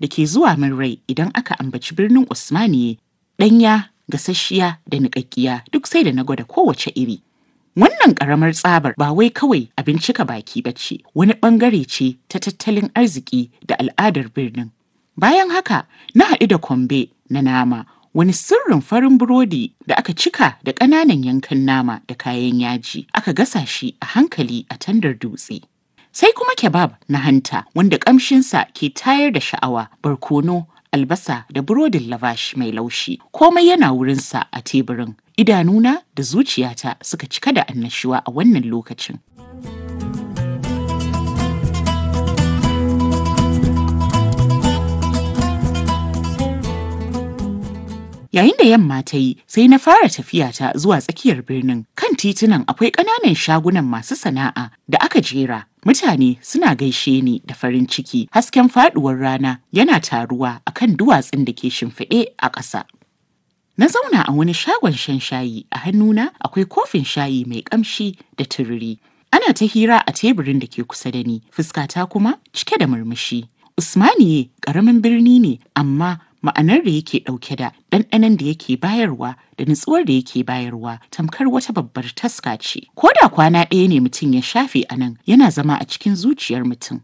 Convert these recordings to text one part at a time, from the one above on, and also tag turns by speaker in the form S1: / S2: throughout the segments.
S1: da ke zuwa min rai idan aka ambaci birnin Usmaniye, ɗanya, gasasshiya da niƙaƙƙiya duk sai da na gwada kowace iri. Wannan ƙaramar tsabar ba wai kawai abin cika baki ba ce, wani ɓangare ce ta tattalin arziki da al'adar birnin. Bayan haka, na haɗu da kwambe na nama, wani sirrin farin burodi da aka cika da ƙananan yankan nama da kayan yaji, aka gasa shi a hankali a tandar dutse. Sai kuma kebab na hanta wanda ƙamshinsa ke tayar da sha'awa, barkono, albasa da burodin lavash mai laushi. Komai yana wurinsa a teburin. Idanuna da zuciyata suka cika da annashuwa a wannan lokacin. Yayin da yamma ta yi sai na fara tafiyata zuwa tsakiyar birnin kan titunan akwai ƙananan shagunan masu sana'a da aka jera mutane suna gaishe ni da farin ciki hasken faduwar rana yana taruwa akan duwatsun da ke shimfiɗe a ƙasa. Na zauna a wani shagon shan shayi a hannuna akwai kofin shayi mai ƙamshi da tururi. Ana ta hira a teburin da ke kusa da ni fuskata kuma cike da murmushi. Usmaniye ƙaramin birni ne amma ma'anar da yake ɗauke da ɗanɗanon da yake bayarwa da nutsuwar da yake bayarwa tamkar wata babbar taska ce. Ko da kwana ɗaya ne mutum ya shafe a nan yana zama a cikin zuciyar mutum.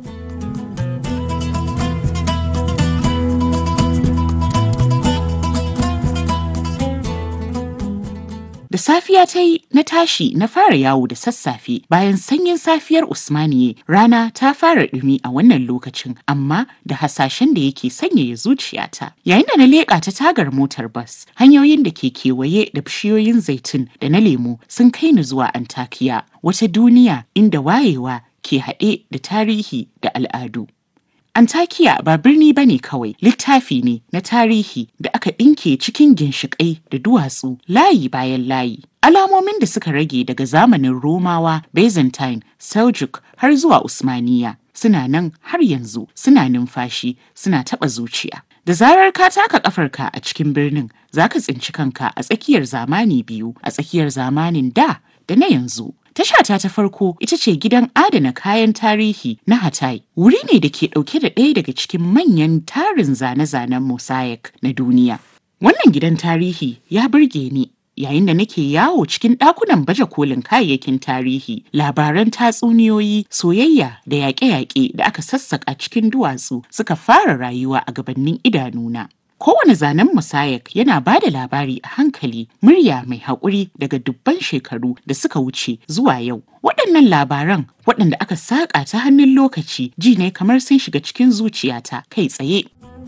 S1: Da safiya ta yi na tashi na fara yawo da sassafe bayan sanyin safiyar Usmaniye rana ta fara ɗumi a wannan lokacin amma da hasashen da yake sanyaya zuciyata. Yayin da na leƙa ta tagar motar bas hanyoyin da ke kewaye da bishiyoyin zaitun da na lemu sun kai ni zuwa Antakiya wata duniya inda wayewa ke haɗe da tarihi da al'adu. Antakiya ba birni ba ne kawai, littafi ne na tarihi da aka ɗinke cikin ginshiƙai da duwatsu layi bayan layi. Alamomin da suka rage daga zamanin Romawa, Byzantine, Seljuk har zuwa Usmaniya suna nan har yanzu suna numfashi suna taɓa zuciya. Da zarar ka taka ƙafarka a cikin birnin za ka tsinci kanka a tsakiyar zamani biyu a tsakiyar zamanin da da na yanzu. Tashata ta farko ita ce gidan adana kayan tarihi na Hatay. Wuri ne da ke ɗauke da ɗaya daga cikin manyan tarin zane-zanen mosaic na duniya. Wannan gidan tarihi ya burge ni yayin da nake yawo cikin ɗakunan baje kolin kayayyakin tarihi, labaran tatsuniyoyi, soyayya da yaƙe-yaƙe da aka sassaƙa cikin duwatsu suka fara rayuwa a gabanin idanuna. Kowane zanen musayak yana ba da labari a hankali murya mai haƙuri daga dubban shekaru da suka wuce zuwa yau. Waɗannan labaran waɗanda aka saƙa ta hannun lokaci ji ne kamar sun shiga cikin zuciyata kai tsaye.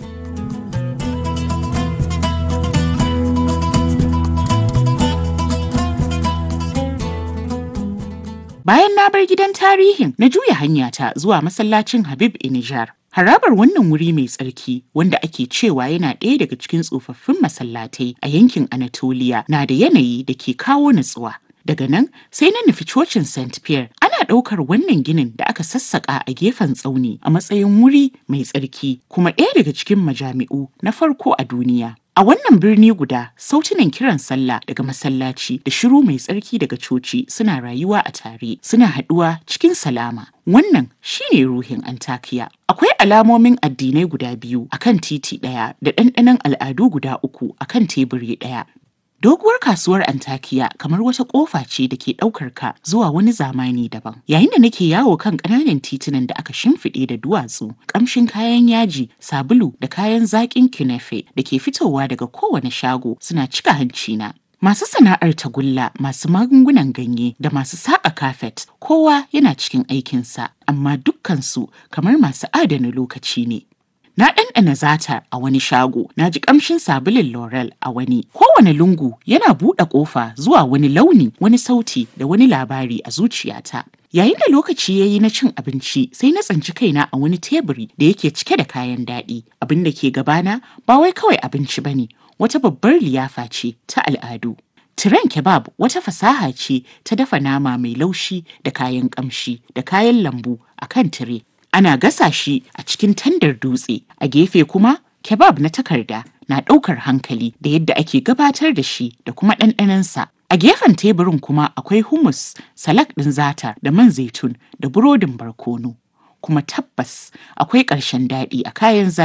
S1: Bayan na bar gidan tarihin na juya hanyata zuwa masallacin Habib Inijar. Harabar wannan wuri mai tsarki wanda ake cewa yana ɗaya daga cikin tsofaffin masallatai a yankin Anatolia na da yanayi da ke kawo natsuwa. Daga nan sai na nufi cocin St. Pierre ana ɗaukar wannan ginin da aka sassaƙa a gefen tsauni a matsayin wuri mai tsarki kuma ɗaya daga cikin majami'u na farko a duniya. A wannan birni guda, sautunan kiran sallah daga masallaci da shiru mai tsarki daga coci suna rayuwa a tare, suna haɗuwa cikin salama. Wannan shine ruhin Antakiya. Akwai alamomin addinai guda biyu akan titi ɗaya da ɗanɗanon al'adu guda uku akan teburi ɗaya. Doguwar kasuwar Antakiya kamar wata ƙofa ce da ke ɗaukar ka zuwa wani zamani daban. Yayin da nake yawo kan ƙananan titunan da aka shimfiɗe da duwatsu, ƙamshin kayan yaji, sabulu da kayan zaƙin kinefe da ke fitowa daga kowane shago suna cika hancina. Masu sana'ar tagulla, masu magungunan ganye da masu saƙa kafet, kowa yana cikin aikinsa, amma dukkansu kamar masu adana lokaci ne. Na ɗanɗana zata a wani shago, na ji ƙamshin sabulin Laurel a wani. Kowane lungu yana buɗe ƙofa zuwa wani launi, wani sauti da wani labari a zuciyata. Yayin da lokaci ya yi na cin abinci sai na tsanci kaina a wani teburi da yake cike da kayan daɗi. Abin da ke gabana ba wai kawai abinci ba ne, wata babbar liyafa ce ta al'adu. Tiren kebab wata fasaha ce ta dafa nama mai laushi da kayan ƙamshi da kayan lambu a kan tire. ana gasa shi a cikin tandar dutse a gefe kuma kebab na takarda na ɗaukar hankali da yadda ake gabatar da shi da kuma ɗanɗanansa a gefen teburin kuma akwai hummus salak ɗin zata da man zaitun da burodin barkono kuma tabbas akwai ƙarshen daɗi a kayan